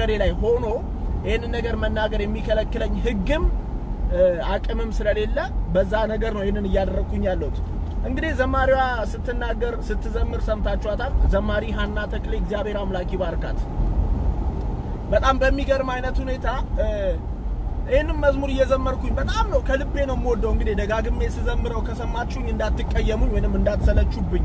በመናገሬ ላይ ሆኖ ይህንን ነገር መናገር የሚከለክለኝ ሕግም አቅምም ስለሌለ በዛ ነገር ነው ይህንን እያደረግኩኝ ያለሁት። እንግዲህ ዘማሪዋ ስትናገር ስትዘምር ሰምታችኋታል። ዘማሪ ሀና ተክሌ እግዚአብሔር አምላክ ይባርካት። በጣም በሚገርም አይነት ሁኔታ ይህንም መዝሙር እየዘመርኩኝ በጣም ነው ከልቤ ነው የምወደው። እንግዲህ ደጋግሜ ስዘምረው ከሰማችሁኝ እንዳትቀየሙኝ ወይንም እንዳትሰለቹብኝ።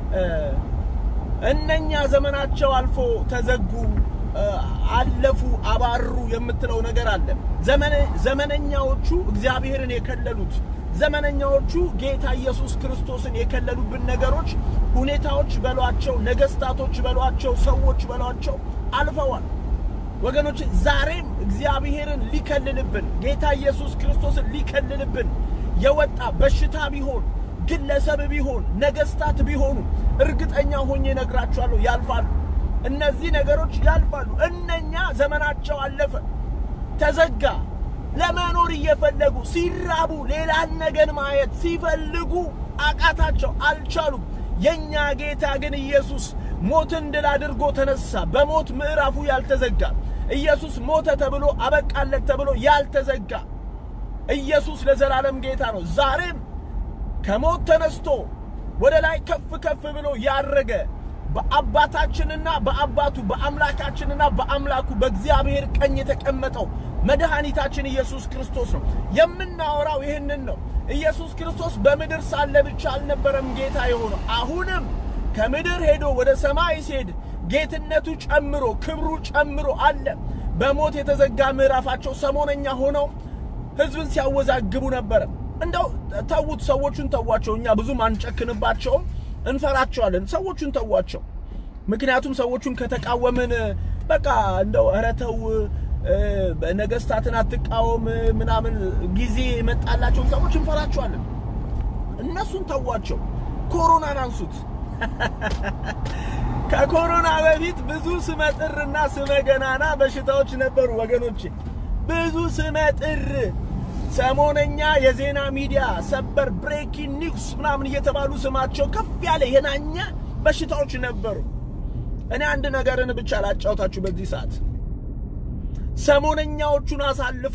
እነኛ ዘመናቸው አልፎ ተዘጉ፣ አለፉ፣ አባሩ የምትለው ነገር አለ። ዘመነኛዎቹ እግዚአብሔርን የከለሉት ዘመነኛዎቹ ጌታ ኢየሱስ ክርስቶስን የከለሉብን ነገሮች፣ ሁኔታዎች በሏቸው፣ ነገስታቶች በሏቸው፣ ሰዎች በሏቸው አልፈዋል። ወገኖች ዛሬም እግዚአብሔርን ሊከልልብን ጌታ ኢየሱስ ክርስቶስን ሊከልልብን የወጣ በሽታ ቢሆን ግለሰብ ቢሆን ነገስታት ቢሆኑ እርግጠኛ ሆኜ እነግራችኋለሁ ያልፋሉ። እነዚህ ነገሮች ያልፋሉ። እነኛ ዘመናቸው አለፈ፣ ተዘጋ። ለመኖር እየፈለጉ ሲራቡ ሌላን ነገር ማየት ሲፈልጉ አቃታቸው፣ አልቻሉም። የኛ ጌታ ግን ኢየሱስ ሞትን ድል አድርጎ ተነሳ። በሞት ምዕራፉ ያልተዘጋ ኢየሱስ ሞተ ተብሎ አበቃለት ተብሎ ያልተዘጋ ኢየሱስ ለዘላለም ጌታ ነው። ዛሬም ከሞት ተነስቶ ወደ ላይ ከፍ ከፍ ብሎ ያረገ በአባታችንና በአባቱ በአምላካችንና በአምላኩ በእግዚአብሔር ቀኝ የተቀመጠው መድኃኒታችን ኢየሱስ ክርስቶስ ነው። የምናወራው ይህንን ነው። ኢየሱስ ክርስቶስ በምድር ሳለ ብቻ አልነበረም ጌታ የሆነው። አሁንም ከምድር ሄዶ ወደ ሰማይ ሲሄድ ጌትነቱ ጨምሮ ክብሩ ጨምሮ አለ። በሞት የተዘጋ ምዕራፋቸው ሰሞነኛ ሆነው ሕዝብን ሲያወዛግቡ ነበረ። እንደው ተዉት፣ ሰዎቹን ተዋቸው። እኛ ብዙም አንጨክንባቸውም፣ እንፈራቸዋለን። ሰዎቹን ተዋቸው። ምክንያቱም ሰዎቹን ከተቃወምን በቃ እንደው ኧረ ተው ነገስታትን አትቃወም ምናምን ጊዜ የመጣላቸውን ሰዎች እንፈራቸዋለን። እነሱን ተዋቸው። ኮሮናን አንሱት። ከኮሮና በፊት ብዙ ስመጥርና ስመገናና በሽታዎች ነበሩ ወገኖቼ፣ ብዙ ስመጥር ሰሞነኛ የዜና ሚዲያ ሰበር ብሬኪንግ ኒውስ ምናምን እየተባሉ ስማቸው ከፍ ያለ የናኘ በሽታዎች ነበሩ። እኔ አንድ ነገርን ብቻ ላጫውታችሁ በዚህ ሰዓት ሰሞነኛዎቹን አሳልፎ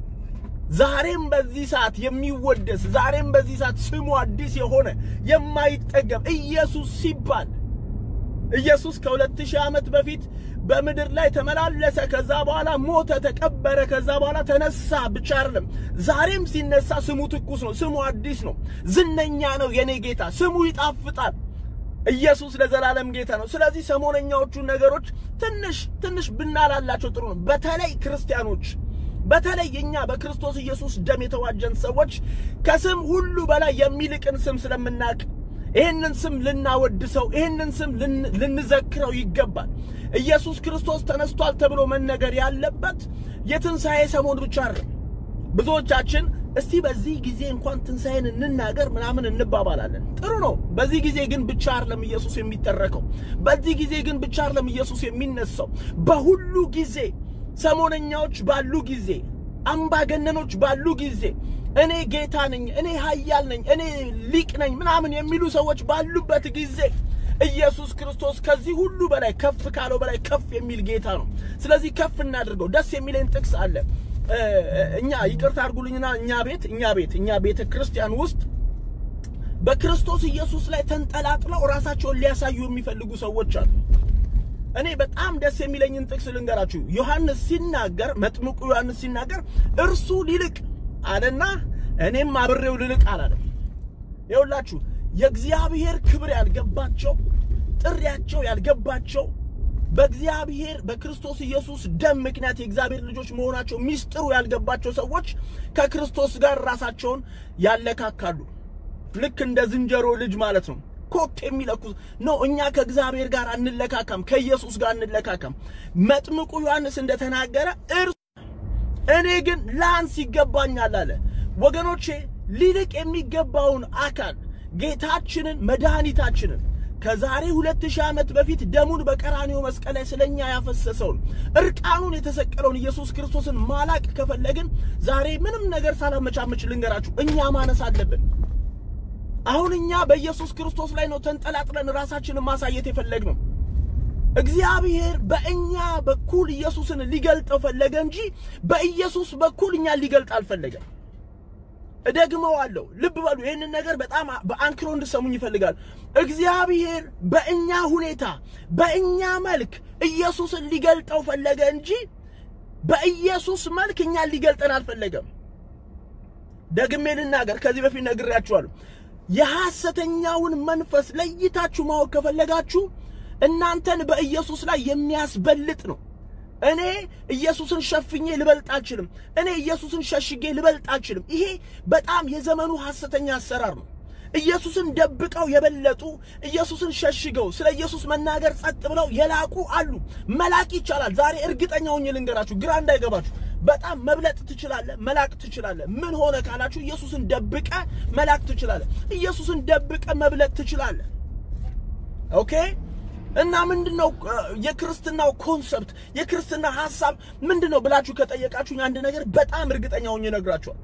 ዛሬም በዚህ ሰዓት የሚወደስ ዛሬም በዚህ ሰዓት ስሙ አዲስ የሆነ የማይጠገብ ኢየሱስ ሲባል ኢየሱስ ከሁለት ሺህ ዓመት በፊት በምድር ላይ ተመላለሰ። ከዛ በኋላ ሞተ፣ ተቀበረ። ከዛ በኋላ ተነሳ ብቻ አይደለም፣ ዛሬም ሲነሳ ስሙ ትኩስ ነው። ስሙ አዲስ ነው። ዝነኛ ነው። የኔ ጌታ ስሙ ይጣፍጣል። ኢየሱስ ለዘላለም ጌታ ነው። ስለዚህ ሰሞነኛዎቹን ነገሮች ትንሽ ትንሽ ብናላላቸው ጥሩ ነው። በተለይ ክርስቲያኖች በተለይ እኛ በክርስቶስ ኢየሱስ ደም የተዋጀን ሰዎች ከስም ሁሉ በላይ የሚልቅን ስም ስለምናውቅ ይህንን ስም ልናወድሰው፣ ይህንን ስም ልንዘክረው ይገባል። ኢየሱስ ክርስቶስ ተነስቷል ተብሎ መነገር ያለበት የትንሣኤ ሰሞን ብቻ አይደለም። ብዙዎቻችን እስቲ በዚህ ጊዜ እንኳን ትንሣኤን እንናገር ምናምን እንባባላለን። ጥሩ ነው። በዚህ ጊዜ ግን ብቻ አይደለም ኢየሱስ የሚተረከው። በዚህ ጊዜ ግን ብቻ አይደለም ኢየሱስ የሚነሳው። በሁሉ ጊዜ ሰሞነኛዎች ባሉ ጊዜ፣ አምባገነኖች ባሉ ጊዜ፣ እኔ ጌታ ነኝ፣ እኔ ኃያል ነኝ፣ እኔ ሊቅ ነኝ ምናምን የሚሉ ሰዎች ባሉበት ጊዜ ኢየሱስ ክርስቶስ ከዚህ ሁሉ በላይ ከፍ ካለው በላይ ከፍ የሚል ጌታ ነው። ስለዚህ ከፍ እናድርገው። ደስ የሚለኝ ጥቅስ አለ። እኛ ይቅርታ አድርጉልኝና እኛ ቤት እኛ ቤት እኛ ቤተ ክርስቲያን ውስጥ በክርስቶስ ኢየሱስ ላይ ተንጠላጥለው ራሳቸውን ሊያሳዩ የሚፈልጉ ሰዎች አሉ። እኔ በጣም ደስ የሚለኝን ጥቅስ ልንገራችሁ። ዮሐንስ ሲናገር መጥምቁ ዮሐንስ ሲናገር እርሱ ሊልቅ አለና እኔም አብሬው ልልቅ አላለም። ይኸውላችሁ የእግዚአብሔር ክብር ያልገባቸው ጥሪያቸው ያልገባቸው በእግዚአብሔር በክርስቶስ ኢየሱስ ደም ምክንያት የእግዚአብሔር ልጆች መሆናቸው ሚስጥሩ ያልገባቸው ሰዎች ከክርስቶስ ጋር ራሳቸውን ያለካካሉ። ልክ እንደ ዝንጀሮ ልጅ ማለት ነው። ኮክ የሚለኩ ነው። እኛ ከእግዚአብሔር ጋር አንለካካም፣ ከኢየሱስ ጋር አንለካካም። መጥምቁ ዮሐንስ እንደተናገረ እርሱ እኔ ግን ላንስ ይገባኛል አለ። ወገኖቼ ሊልቅ የሚገባውን አካል ጌታችንን መድኃኒታችንን ከዛሬ ሁለት ሺህ ዓመት በፊት ደሙን በቀራኒዮ መስቀል ላይ ስለኛ ያፈሰሰውን እርቃኑን የተሰቀለውን ኢየሱስ ክርስቶስን ማላቅ ከፈለግን ዛሬ ምንም ነገር ሳላመቻመች ልንገራችሁ፣ እኛ ማነስ አለብን። አሁን እኛ በኢየሱስ ክርስቶስ ላይ ነው ተንጠላጥለን ራሳችንን ማሳየት የፈለግነው። እግዚአብሔር በእኛ በኩል ኢየሱስን ሊገልጠው ፈለገ እንጂ በኢየሱስ በኩል እኛን ሊገልጥ አልፈለገም። እደግመዋለሁ። ልብ በሉ። ይህንን ነገር በጣም በአንክሮ እንድሰሙኝ ይፈልጋል። እግዚአብሔር በእኛ ሁኔታ በእኛ መልክ ኢየሱስን ሊገልጠው ፈለገ እንጂ በኢየሱስ መልክ እኛን ሊገልጠን አልፈለገም። ደግሜ ልናገር፣ ከዚህ በፊት ነግሬያችኋለሁ። የሐሰተኛውን መንፈስ ለይታችሁ ማወቅ ከፈለጋችሁ እናንተን በኢየሱስ ላይ የሚያስበልጥ ነው። እኔ ኢየሱስን ሸፍኜ ልበልጥ አልችልም። እኔ ኢየሱስን ሸሽጌ ልበልጥ አልችልም። ይሄ በጣም የዘመኑ ሐሰተኛ አሰራር ነው። ኢየሱስን ደብቀው የበለጡ ኢየሱስን ሸሽገው ስለ ኢየሱስ መናገር ጸጥ ብለው የላቁ አሉ። መላቅ ይቻላል። ዛሬ እርግጠኛ ሆኜ ልንገራችሁ፣ ግራ እንዳይገባችሁ። በጣም መብለጥ ትችላለህ፣ መላቅ ትችላለህ። ምን ሆነ ካላችሁ ኢየሱስን ደብቀ መላቅ ትችላለህ። ኢየሱስን ደብቀ መብለጥ ትችላለህ። ኦኬ እና ምንድነው የክርስትናው ኮንሰፕት የክርስትና ሐሳብ ምንድነው ብላችሁ ከጠየቃችሁኝ አንድ ነገር በጣም እርግጠኛ ሆኜ እነግራችኋለሁ።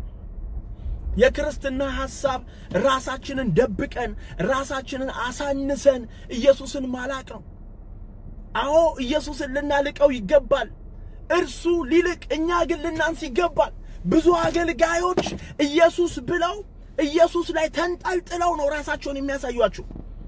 የክርስትና ሐሳብ ራሳችንን ደብቀን ራሳችንን አሳንሰን ኢየሱስን ማላቅ ነው። አዎ ኢየሱስን ልናልቀው ይገባል። እርሱ ሊልቅ፣ እኛ ግን ልናንስ ይገባል። ብዙ አገልጋዮች ኢየሱስ ብለው ኢየሱስ ላይ ተንጠልጥለው ነው ራሳቸውን የሚያሳዩአችሁ።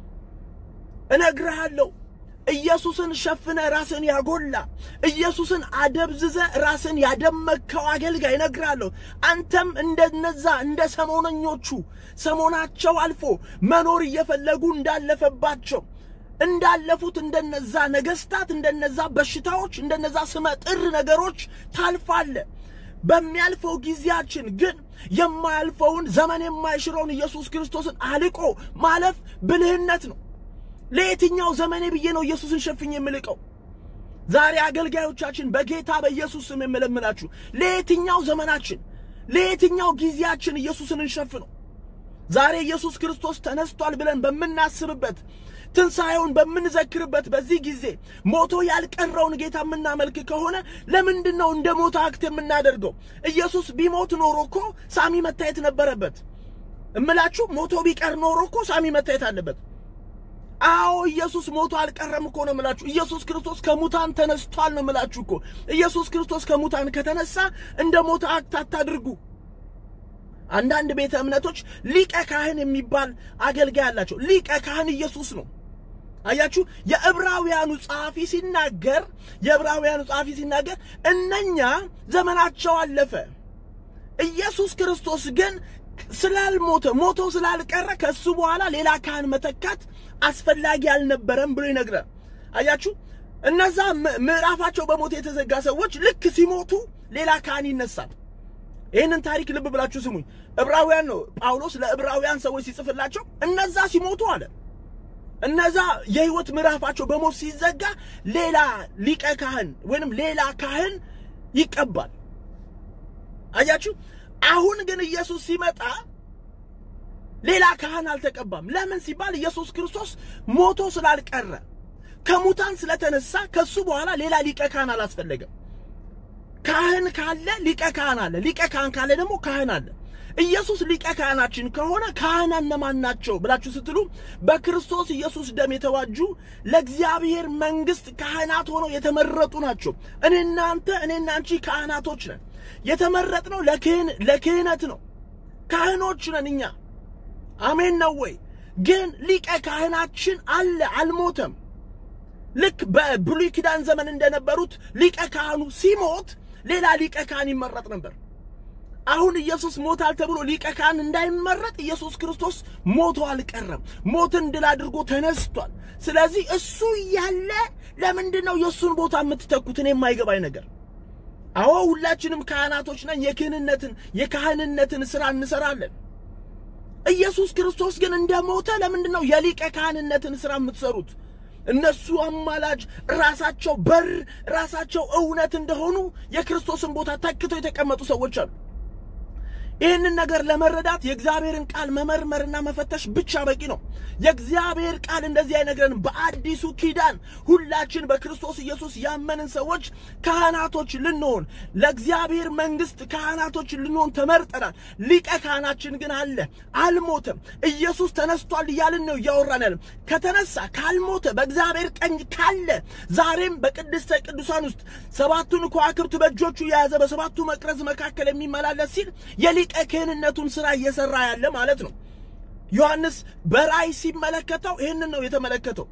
እነግርሃለሁ ኢየሱስን ሸፍነ ራስን ያጎላ ኢየሱስን አደብዝዘ ራስን ያደመከው አገልጋይ እነግርሃለሁ። አንተም እንደነዛ እንደ ሰሞነኞቹ ሰሞናቸው አልፎ መኖር እየፈለጉ እንዳለፈባቸው እንዳለፉት እንደነዛ ነገስታት፣ እንደነዛ በሽታዎች፣ እንደነዛ ስመ ጥር ነገሮች ታልፋለ። በሚያልፈው ጊዜያችን ግን የማያልፈውን ዘመን የማይሽረውን ኢየሱስ ክርስቶስን አልቆ ማለፍ ብልህነት ነው። ለየትኛው ዘመኔ ብዬ ነው ኢየሱስን ሸፍኜ የምልቀው? ዛሬ አገልጋዮቻችን በጌታ በኢየሱስ ስም የምለምላችሁ ለየትኛው ዘመናችን ለየትኛው ጊዜያችን ኢየሱስን እንሸፍነው? ዛሬ ኢየሱስ ክርስቶስ ተነስቷል ብለን በምናስብበት ትንሣኤውን በምንዘክርበት በዚህ ጊዜ ሞቶ ያልቀረውን ጌታ የምናመልክ ከሆነ ለምንድን ነው እንደ ሞተ አክት የምናደርገው? ኢየሱስ ቢሞት ኖሮ እኮ ሳሚ መታየት ነበረበት። እምላችሁ ሞቶ ቢቀር ኖሮ እኮ ሳሚ መታየት አለበት። አዎ ኢየሱስ ሞቶ አልቀረም እኮ ነው የምላችሁ። ኢየሱስ ክርስቶስ ከሙታን ተነስቷል ነው የምላችሁ እኮ። ኢየሱስ ክርስቶስ ከሙታን ከተነሳ እንደ ሞተ አክት አታድርጉ። አንዳንድ ቤተ እምነቶች ሊቀ ካህን የሚባል አገልጋይ አላቸው። ሊቀ ካህን ኢየሱስ ነው። አያችሁ፣ የዕብራውያኑ ጸሐፊ ሲናገር የዕብራውያኑ ጸሐፊ ሲናገር እነኛ ዘመናቸው አለፈ፣ ኢየሱስ ክርስቶስ ግን ስላልሞተ ሞቶ ስላልቀረ ከሱ በኋላ ሌላ ካህን መተካት አስፈላጊ አልነበረም ብሎ ይነግራል። አያችሁ እነዛ ምዕራፋቸው በሞት የተዘጋ ሰዎች ልክ ሲሞቱ ሌላ ካህን ይነሳል። ይህንን ታሪክ ልብ ብላችሁ ስሙኝ። ዕብራውያን ነው ጳውሎስ ለዕብራውያን ሰዎች ሲጽፍላቸው እነዛ ሲሞቱ አለ እነዛ የህይወት ምዕራፋቸው በሞት ሲዘጋ ሌላ ሊቀ ካህን ወይንም ሌላ ካህን ይቀባል። አያችሁ አሁን ግን ኢየሱስ ሲመጣ ሌላ ካህን አልተቀባም። ለምን ሲባል ኢየሱስ ክርስቶስ ሞቶ ስላልቀረ ከሙታን ስለተነሳ ከሱ በኋላ ሌላ ሊቀ ካህን አላስፈለገም። ካህን ካለ ሊቀ ካህን አለ። ሊቀ ካህን ካለ ደግሞ ካህን አለ። ኢየሱስ ሊቀ ካህናችን ከሆነ ካህናት እነማን ናቸው ብላችሁ ስትሉ በክርስቶስ ኢየሱስ ደም የተዋጁ ለእግዚአብሔር መንግሥት ካህናት ሆነው የተመረጡ ናቸው። እኔ እናንተ እኔ እናንቺ ካህናቶች ነን። የተመረጥነው ለክህነት ነው። ካህኖች ነን እኛ። አሜን ነው ወይ? ግን ሊቀ ካህናችን አለ፣ አልሞተም። ልክ በብሉይ ኪዳን ዘመን እንደነበሩት ሊቀ ካህኑ ሲሞት ሌላ ሊቀ ካህን ይመረጥ ነበር። አሁን ኢየሱስ ሞታል ተብሎ ሊቀ ካህን እንዳይመረጥ ኢየሱስ ክርስቶስ ሞቶ አልቀረም። ሞትን ድል አድርጎ ተነስቷል። ስለዚህ እሱ እያለ ለምንድን ነው የእሱን ቦታ የምትተኩት? እኔ የማይገባኝ ነገር አዎ ሁላችንም ካህናቶች ነን። የክህንነትን የካህንነትን ስራ እንሰራለን። ኢየሱስ ክርስቶስ ግን እንደሞተ ለምንድን ነው የሊቀ ካህንነትን ስራ የምትሰሩት? እነሱ አማላጅ፣ ራሳቸው በር፣ ራሳቸው እውነት እንደሆኑ የክርስቶስን ቦታ ተክተው የተቀመጡ ሰዎች አሉ። ይህንን ነገር ለመረዳት የእግዚአብሔርን ቃል መመርመርና መፈተሽ ብቻ በቂ ነው። የእግዚአብሔር ቃል እንደዚህ አይነት ነገርን በአዲሱ ኪዳን ሁላችን በክርስቶስ ኢየሱስ ያመንን ሰዎች ካህናቶች ልንሆን ለእግዚአብሔር መንግስት ካህናቶች ልንሆን ተመርጠናል። ሊቀ ካህናችን ግን አለ፣ አልሞተም። ኢየሱስ ተነስቷል እያልን ነው እያወራን ያለን። ከተነሳ ካልሞተ በእግዚአብሔር ቀኝ ካለ ዛሬም በቅድስተ ቅዱሳን ውስጥ ሰባቱን ከዋክብት በእጆቹ የያዘ በሰባቱ መቅረዝ መካከል የሚመላለስ ሲል የሊቀ ክህንነቱን ስራ እየሰራ ያለ ማለት ነው። ዮሐንስ በራእይ ሲመለከተው ይህንን ነው የተመለከተው።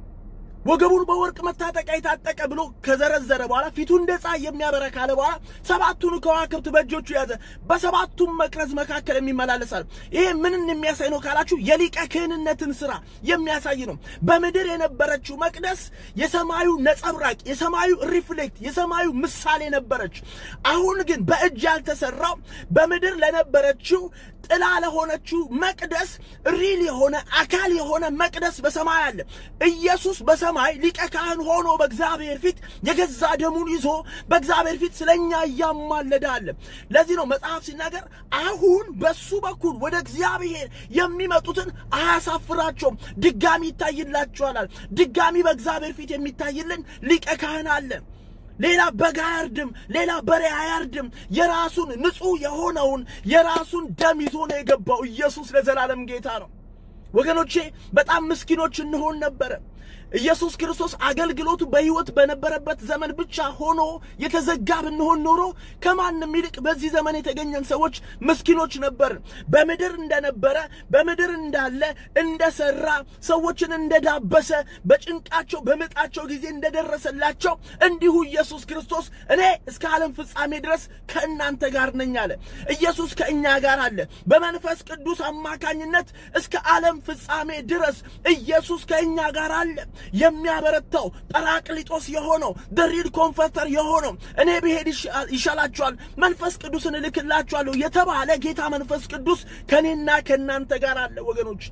ወገቡን በወርቅ መታጠቂያ የታጠቀ ብሎ ከዘረዘረ በኋላ ፊቱ እንደ ፀሐይ የሚያበራ ካለ በኋላ ሰባቱን ከዋክብት በእጆቹ የያዘ በሰባቱም መቅረዝ መካከል የሚመላለሳል። ይሄ ምንን የሚያሳይ ነው ካላችሁ የሊቀ ክህንነትን ስራ የሚያሳይ ነው። በምድር የነበረችው መቅደስ የሰማዩ ነጸብራቅ፣ የሰማዩ ሪፍሌክት፣ የሰማዩ ምሳሌ ነበረች። አሁን ግን በእጅ ያልተሰራው በምድር ለነበረችው ጥላ ለሆነችው መቅደስ ሪል የሆነ አካል የሆነ መቅደስ በሰማይ አለ። ኢየሱስ በሰማይ ሊቀ ካህን ሆኖ በእግዚአብሔር ፊት የገዛ ደሙን ይዞ በእግዚአብሔር ፊት ስለኛ እያማለደ አለ። ለዚህ ነው መጽሐፍ ሲናገር አሁን በሱ በኩል ወደ እግዚአብሔር የሚመጡትን አያሳፍራቸውም፣ ድጋሚ ይታይላቸዋል። ድጋሚ በእግዚአብሔር ፊት የሚታይልን ሊቀ ካህን አለ። ሌላ በግ አያርድም፣ ሌላ በሬ አያርድም። የራሱን ንጹሕ የሆነውን የራሱን ደም ይዞ ነው የገባው። ኢየሱስ ለዘላለም ጌታ ነው። ወገኖቼ በጣም ምስኪኖች እንሆን ነበረ። ኢየሱስ ክርስቶስ አገልግሎቱ በሕይወት በነበረበት ዘመን ብቻ ሆኖ የተዘጋ ብንሆን ኖሮ ከማንም ይልቅ በዚህ ዘመን የተገኘን ሰዎች ምስኪኖች ነበር። በምድር እንደነበረ በምድር እንዳለ እንደሰራ ሰዎችን እንደዳበሰ በጭንቃቸው በምጣቸው ጊዜ እንደደረሰላቸው እንዲሁ ኢየሱስ ክርስቶስ እኔ እስከ ዓለም ፍጻሜ ድረስ ከእናንተ ጋር ነኝ አለ። ኢየሱስ ከእኛ ጋር አለ። በመንፈስ ቅዱስ አማካኝነት እስከ ዓለም ፍጻሜ ድረስ ኢየሱስ ከእኛ ጋር አለ። የሚያበረታው ጰራቅሊጦስ የሆነው ደሪድ ኮንፈርተር የሆነው እኔ ብሄድ ይሻላችኋል መንፈስ ቅዱስን እልክላችኋለሁ የተባለ ጌታ መንፈስ ቅዱስ ከእኔና ከእናንተ ጋር አለ። ወገኖች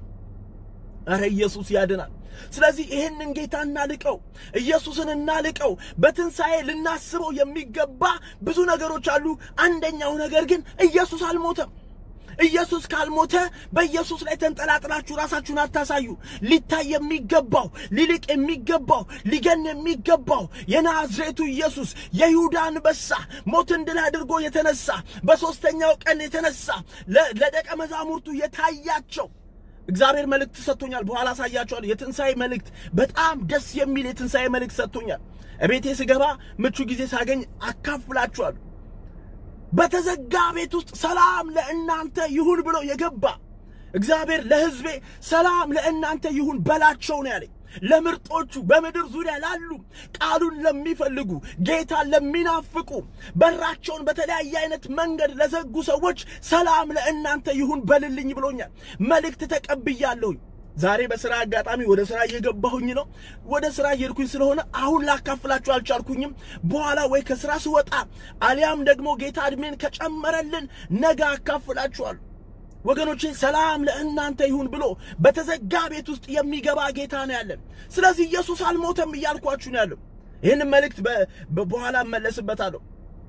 እረ ኢየሱስ ያድናል። ስለዚህ ይህንን ጌታ እናልቀው፣ ኢየሱስን እናልቀው። በትንሣኤ ልናስበው የሚገባ ብዙ ነገሮች አሉ። አንደኛው ነገር ግን ኢየሱስ አልሞተም። ኢየሱስ ካልሞተ በኢየሱስ ላይ ተንጠላጥላችሁ ራሳችሁን አታሳዩ። ሊታይ የሚገባው ሊልቅ የሚገባው ሊገን የሚገባው የናዝሬቱ ኢየሱስ የይሁዳ አንበሳ ሞትን ድል አድርጎ የተነሳ በሦስተኛው ቀን የተነሳ ለደቀ መዛሙርቱ የታያቸው እግዚአብሔር መልእክት ሰጥቶኛል። በኋላ አሳያችኋለሁ። የትንሣኤ መልእክት በጣም ደስ የሚል የትንሣኤ መልእክት ሰጥቶኛል። እቤቴ ስገባ ምቹ ጊዜ ሳገኝ አካፍላችኋለሁ። በተዘጋ ቤት ውስጥ ሰላም ለእናንተ ይሁን ብሎ የገባ እግዚአብሔር ለሕዝቤ ሰላም ለእናንተ ይሁን በላቸው ነው ያለኝ። ለምርጦቹ በምድር ዙሪያ ላሉ ቃሉን ለሚፈልጉ ጌታን ለሚናፍቁ በራቸውን በተለያየ አይነት መንገድ ለዘጉ ሰዎች ሰላም ለእናንተ ይሁን በልልኝ ብሎኛል። መልእክት ተቀብያለሁኝ። ዛሬ በስራ አጋጣሚ ወደ ስራ እየገባሁኝ ነው። ወደ ስራ እየሄድኩኝ ስለሆነ አሁን ላካፍላችሁ አልቻልኩኝም። በኋላ ወይ ከስራ ስወጣ አሊያም ደግሞ ጌታ እድሜን ከጨመረልን ነገ አካፍላችኋለሁ። ወገኖቼ ሰላም ለእናንተ ይሁን ብሎ በተዘጋ ቤት ውስጥ የሚገባ ጌታ ነው ያለን። ስለዚህ ኢየሱስ አልሞተም እያልኳችሁ ነው ያለው። ይህን መልእክት በኋላ እመለስበታለሁ።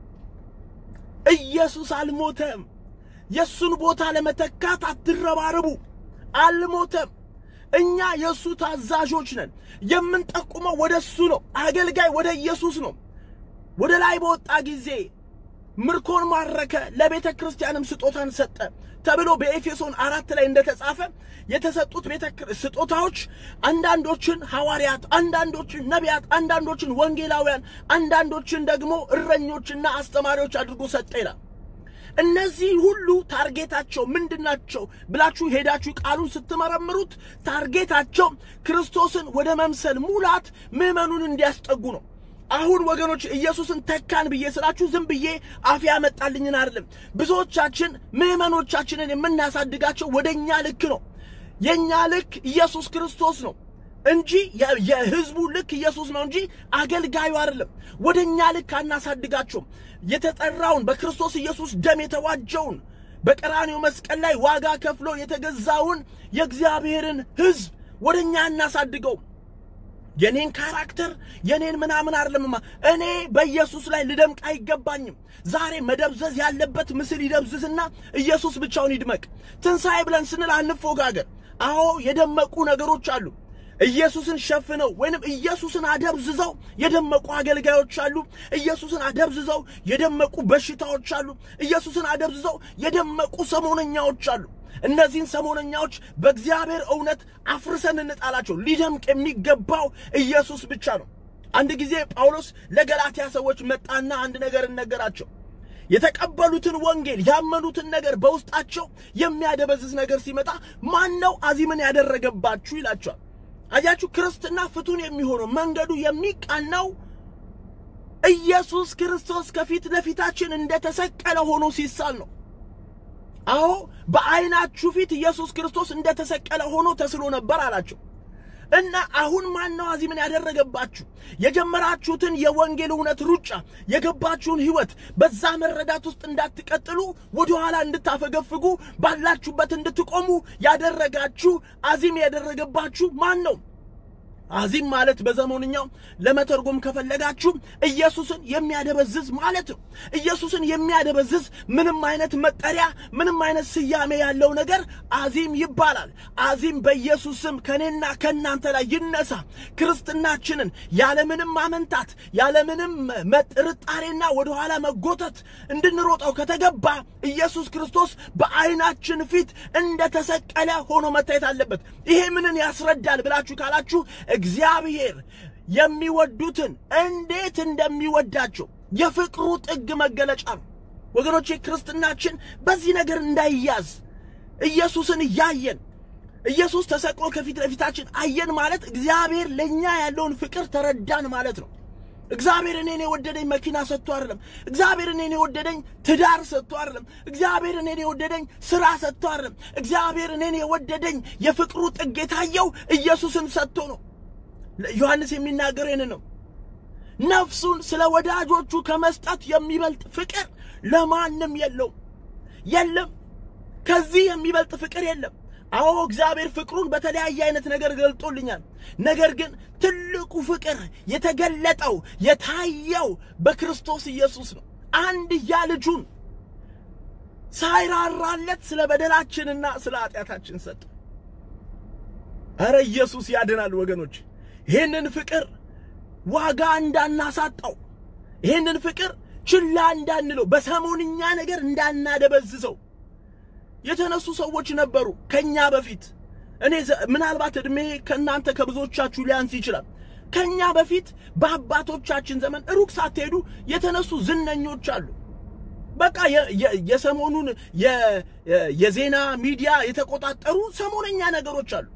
ኢየሱስ አልሞተም። የእሱን ቦታ ለመተካት አትረባረቡ። አልሞተም። እኛ የእሱ ታዛዦች ነን። የምንጠቁመው ወደ እሱ ነው። አገልጋይ ወደ ኢየሱስ ነው። ወደ ላይ በወጣ ጊዜ ምርኮን ማረከ፣ ለቤተ ክርስቲያንም ስጦታን ሰጠ ተብሎ በኤፌሶን አራት ላይ እንደተጻፈ የተሰጡት ቤተ ስጦታዎች አንዳንዶችን ሐዋርያት፣ አንዳንዶችን ነቢያት፣ አንዳንዶችን ወንጌላውያን፣ አንዳንዶችን ደግሞ እረኞችና አስተማሪዎች አድርጎ ሰጠ ይላል። እነዚህ ሁሉ ታርጌታቸው ምንድናቸው ብላችሁ ሄዳችሁ ቃሉን ስትመረምሩት ታርጌታቸው ክርስቶስን ወደ መምሰል ሙላት ምዕመኑን እንዲያስጠጉ ነው። አሁን ወገኖች ኢየሱስን ተካን ብዬ ስላችሁ ዝም ብዬ አፍ ያመጣልኝን አይደለም። ብዙዎቻችን ምዕመኖቻችንን የምናሳድጋቸው ወደ እኛ ልክ ነው። የእኛ ልክ ኢየሱስ ክርስቶስ ነው እንጂ የህዝቡ ልክ ኢየሱስ ነው እንጂ አገልጋዩ አይደለም። ወደ እኛ ልክ አናሳድጋቸውም። የተጠራውን በክርስቶስ ኢየሱስ ደም የተዋጀውን በቀራኔው መስቀል ላይ ዋጋ ከፍሎ የተገዛውን የእግዚአብሔርን ሕዝብ ወደ እኛ እናሳድገው። የኔን ካራክተር የኔን ምናምን አይደለምማ። እኔ በኢየሱስ ላይ ልደምቅ አይገባኝም። ዛሬ መደብዘዝ ያለበት ምስል ይደብዝዝና ኢየሱስ ብቻውን ይድመቅ። ትንሣኤ ብለን ስንል አንፎጋገር። አዎ የደመቁ ነገሮች አሉ። ኢየሱስን ሸፍነው ወይንም ኢየሱስን አደብዝዘው የደመቁ አገልጋዮች አሉ። ኢየሱስን አደብዝዘው የደመቁ በሽታዎች አሉ። ኢየሱስን አደብዝዘው የደመቁ ሰሞነኛዎች አሉ። እነዚህን ሰሞነኛዎች በእግዚአብሔር እውነት አፍርሰን እንጣላቸው። ሊደምቅ የሚገባው ኢየሱስ ብቻ ነው። አንድ ጊዜ ጳውሎስ ለገላትያ ሰዎች መጣና አንድ ነገር እነገራቸው። የተቀበሉትን ወንጌል ያመኑትን ነገር በውስጣቸው የሚያደበዝዝ ነገር ሲመጣ ማን ነው አዚምን ያደረገባችሁ ይላቸዋል። አያችሁ፣ ክርስትና ፍቱን የሚሆነው መንገዱ የሚቃናው ኢየሱስ ክርስቶስ ከፊት ለፊታችን እንደተሰቀለ ሆኖ ሲሳል ነው። አዎ በዓይናችሁ ፊት ኢየሱስ ክርስቶስ እንደተሰቀለ ሆኖ ተስሎ ነበር አላቸው። እና አሁን ማን ነው አዚምን ያደረገባችሁ? የጀመራችሁትን የወንጌል እውነት ሩጫ የገባችሁን ሕይወት በዛ መረዳት ውስጥ እንዳትቀጥሉ ወደኋላ እንድታፈገፍጉ ባላችሁበት እንድትቆሙ ያደረጋችሁ አዚም ያደረገባችሁ ማን ነው? አዚም ማለት በዘመንኛው ለመተርጎም ከፈለጋችሁ ኢየሱስን የሚያደበዝዝ ማለት ነው። ኢየሱስን የሚያደበዝዝ ምንም አይነት መጠሪያ፣ ምንም አይነት ስያሜ ያለው ነገር አዚም ይባላል። አዚም በኢየሱስ ስም ከኔና ከእናንተ ላይ ይነሳ። ክርስትናችንን ያለምንም ማመንታት፣ ያለምንም ጥርጣሬና ወደኋላ መጎተት እንድንሮጠው ከተገባ ኢየሱስ ክርስቶስ በዓይናችን ፊት እንደተሰቀለ ሆኖ መታየት አለበት። ይሄ ምንን ያስረዳል ብላችሁ ካላችሁ እግዚአብሔር የሚወዱትን እንዴት እንደሚወዳቸው የፍቅሩ ጥግ መገለጫ ነው። ወገኖቼ ክርስትናችን በዚህ ነገር እንዳይያዝ ኢየሱስን እያየን ኢየሱስ ተሰቅሎ ከፊት ለፊታችን አየን ማለት እግዚአብሔር ለእኛ ያለውን ፍቅር ተረዳን ማለት ነው። እግዚአብሔር እኔን የወደደኝ መኪና ሰጥቶ አይደለም። እግዚአብሔር እኔን የወደደኝ ትዳር ሰጥቶ አይደለም። እግዚአብሔር እኔን የወደደኝ ስራ ሰጥቶ አይደለም። እግዚአብሔር እኔን የወደደኝ የፍቅሩ ጥግ የታየው ኢየሱስን ሰጥቶ ነው። ዮሐንስ የሚናገረው ይህን ነው። ነፍሱን ስለ ወዳጆቹ ከመስጠት የሚበልጥ ፍቅር ለማንም የለውም፣ የለም። ከዚህ የሚበልጥ ፍቅር የለም። አዎ እግዚአብሔር ፍቅሩን በተለያየ አይነት ነገር ገልጦልኛል። ነገር ግን ትልቁ ፍቅር የተገለጠው የታየው በክርስቶስ ኢየሱስ ነው። አንድያ ልጁን ሳይራራለት ስለ በደላችንና ስለ ኃጢአታችን ሰጠ። ኧረ ኢየሱስ ያድናል ወገኖች። ይህንን ፍቅር ዋጋ እንዳናሳጣው፣ ይህንን ፍቅር ችላ እንዳንለው፣ በሰሞንኛ ነገር እንዳናደበዝዘው የተነሱ ሰዎች ነበሩ ከኛ በፊት። እኔ ምናልባት ዕድሜ ከእናንተ ከብዙዎቻችሁ ሊያንስ ይችላል። ከኛ በፊት በአባቶቻችን ዘመን ሩቅ ሳትሄዱ የተነሱ ዝነኞች አሉ። በቃ የሰሞኑን የዜና ሚዲያ የተቆጣጠሩ ሰሞነኛ ነገሮች አሉ።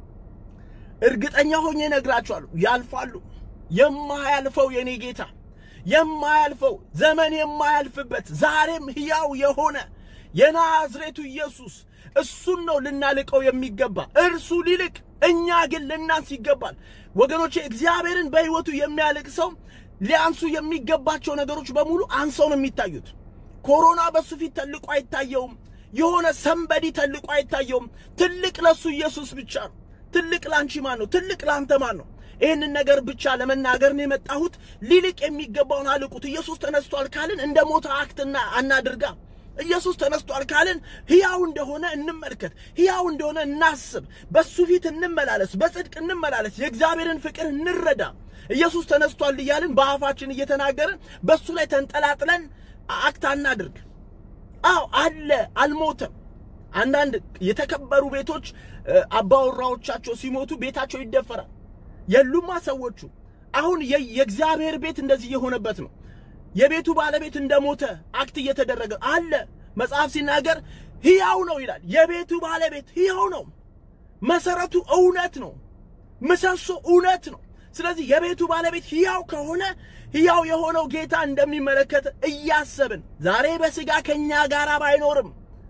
እርግጠኛ ሆኜ እነግራችኋለሁ፣ ያልፋሉ። የማያልፈው የኔ ጌታ የማያልፈው ዘመን የማያልፍበት ዛሬም ሕያው የሆነ የናዝሬቱ ኢየሱስ እሱን ነው ልናልቀው የሚገባ። እርሱ ሊልቅ፣ እኛ ግን ልናንስ ይገባል። ወገኖቼ እግዚአብሔርን በሕይወቱ የሚያልቅ ሰው ሊያንሱ የሚገባቸው ነገሮች በሙሉ አንሰው ነው የሚታዩት። ኮሮና በሱ ፊት ተልቆ አይታየውም። የሆነ ሰንበዲ ተልቆ አይታየውም። ትልቅ ለሱ ኢየሱስ ብቻ ነው። ትልቅ ላንቺ ማን ነው? ትልቅ ላንተ ማን ነው? ይህንን ነገር ብቻ ለመናገር ነው የመጣሁት። ሊልቅ የሚገባውን አልቁት። ኢየሱስ ተነስቷል ካልን እንደ ሞተ አክትና አናድርጋ። ኢየሱስ ተነስቷል ካልን ሕያው እንደሆነ እንመልከት፣ ሕያው እንደሆነ እናስብ፣ በሱ ፊት እንመላለስ፣ በጽድቅ እንመላለስ፣ የእግዚአብሔርን ፍቅር እንረዳ። ኢየሱስ ተነስቷል እያልን በአፋችን እየተናገርን በሱ ላይ ተንጠላጥለን አክት አናድርግ። አዎ አለ፣ አልሞተም። አንዳንድ የተከበሩ ቤቶች አባወራዎቻቸው ሲሞቱ ቤታቸው ይደፈራል። የሉማ ሰዎቹ። አሁን የእግዚአብሔር ቤት እንደዚህ የሆነበት ነው። የቤቱ ባለቤት እንደሞተ አክት እየተደረገ አለ። መጽሐፍ ሲናገር ሕያው ነው ይላል። የቤቱ ባለቤት ሕያው ነው። መሰረቱ እውነት ነው። ምሰሶ እውነት ነው። ስለዚህ የቤቱ ባለቤት ሕያው ከሆነ ሕያው የሆነው ጌታ እንደሚመለከት እያሰብን ዛሬ በሥጋ ከእኛ ጋር ባይኖርም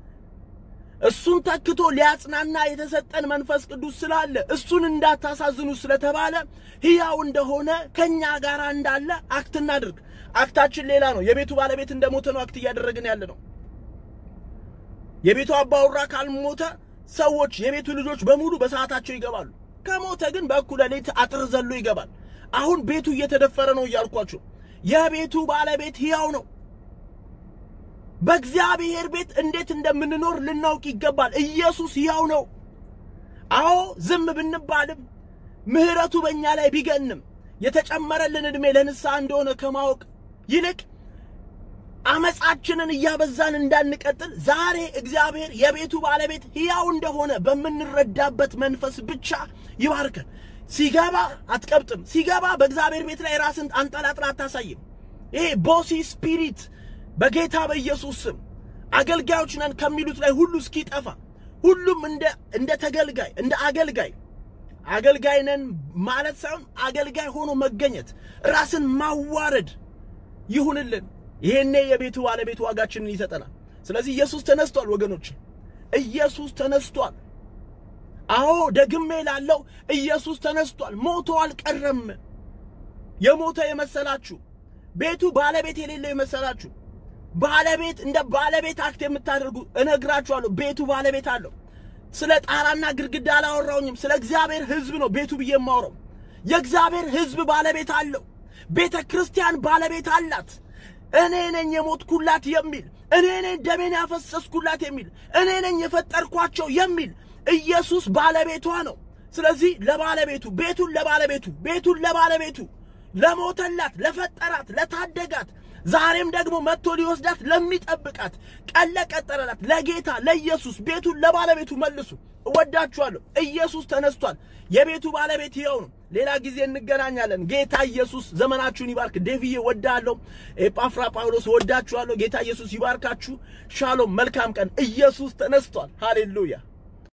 እሱን ተክቶ ሊያጽናና የተሰጠን መንፈስ ቅዱስ ስላለ እሱን እንዳታሳዝኑ ስለተባለ ሕያው እንደሆነ ከእኛ ጋር እንዳለ አክት እናድርግ። አክታችን ሌላ ነው። የቤቱ ባለቤት እንደሞተ ነው አክት እያደረግን ያለ ነው። የቤቱ አባወራ ካልሞተ ሰዎች የቤቱ ልጆች በሙሉ በሰዓታቸው ይገባሉ። ከሞተ ግን በእኩለ ሌሊት አጥር ዘሎ ይገባል። አሁን ቤቱ እየተደፈረ ነው እያልኳችሁ፣ የቤቱ ባለቤት ሕያው ነው። በእግዚአብሔር ቤት እንዴት እንደምንኖር ልናውቅ ይገባል። ኢየሱስ ሕያው ነው። አዎ ዝም ብንባልም ምሕረቱ በእኛ ላይ ቢገንም የተጨመረልን ዕድሜ ለንስሐ እንደሆነ ከማወቅ ይልቅ አመፃችንን እያበዛን እንዳንቀጥል ዛሬ እግዚአብሔር የቤቱ ባለቤት ሕያው እንደሆነ በምንረዳበት መንፈስ ብቻ ይባርከን። ሲገባ አትቀብጥም። ሲገባ በእግዚአብሔር ቤት ላይ ራስን አንጠላጥላ አታሳይም። ይሄ ቦሲ ስፒሪት በጌታ በኢየሱስ ስም አገልጋዮች ነን ከሚሉት ላይ ሁሉ እስኪጠፋ ሁሉም እንደ እንደ ተገልጋይ እንደ አገልጋይ አገልጋይ ነን ማለት ሳይሆን አገልጋይ ሆኖ መገኘት ራስን ማዋረድ ይሁንልን። ይሄኔ የቤቱ ባለቤት ዋጋችንን ይሰጠናል። ስለዚህ ኢየሱስ ተነስቷል ወገኖች፣ ኢየሱስ ተነስቷል። አዎ ደግሜ ላለው ኢየሱስ ተነስቷል። ሞቶ አልቀረም። የሞተ የመሰላችሁ ቤቱ ባለቤት የሌለው የመሰላችሁ ባለቤት እንደ ባለቤት አክት የምታደርጉ እነግራችኋለሁ፣ ቤቱ ባለቤት አለው። ስለ ጣራና ግድግዳ አላወራውኝም። ስለ እግዚአብሔር ሕዝብ ነው ቤቱ ብዬ የማወራው። የእግዚአብሔር ሕዝብ ባለቤት አለው። ቤተ ክርስቲያን ባለቤት አላት። እኔ ነኝ የሞትኩላት የሚል እኔ ነኝ ደሜን ያፈሰስኩላት የሚል እኔ ነኝ የፈጠርኳቸው የሚል ኢየሱስ ባለቤቷ ነው። ስለዚህ ለባለቤቱ ቤቱን ለባለቤቱ ቤቱን ለባለቤቱ ለሞተላት፣ ለፈጠራት፣ ለታደጋት ዛሬም ደግሞ መጥቶ ሊወስዳት ለሚጠብቃት ቀን ለቀጠረላት ለጌታ ለኢየሱስ ቤቱን ለባለቤቱ መልሱ። እወዳችኋለሁ። ኢየሱስ ተነስቷል። የቤቱ ባለቤት ይኸው ነው። ሌላ ጊዜ እንገናኛለን። ጌታ ኢየሱስ ዘመናችሁን ይባርክ። ዴቪዬ ወዳለሁ። ኤጳፍራ ጳውሎስ ወዳችኋለሁ። ጌታ ኢየሱስ ይባርካችሁ። ሻሎም። መልካም ቀን። ኢየሱስ ተነስቷል። ሃሌሉያ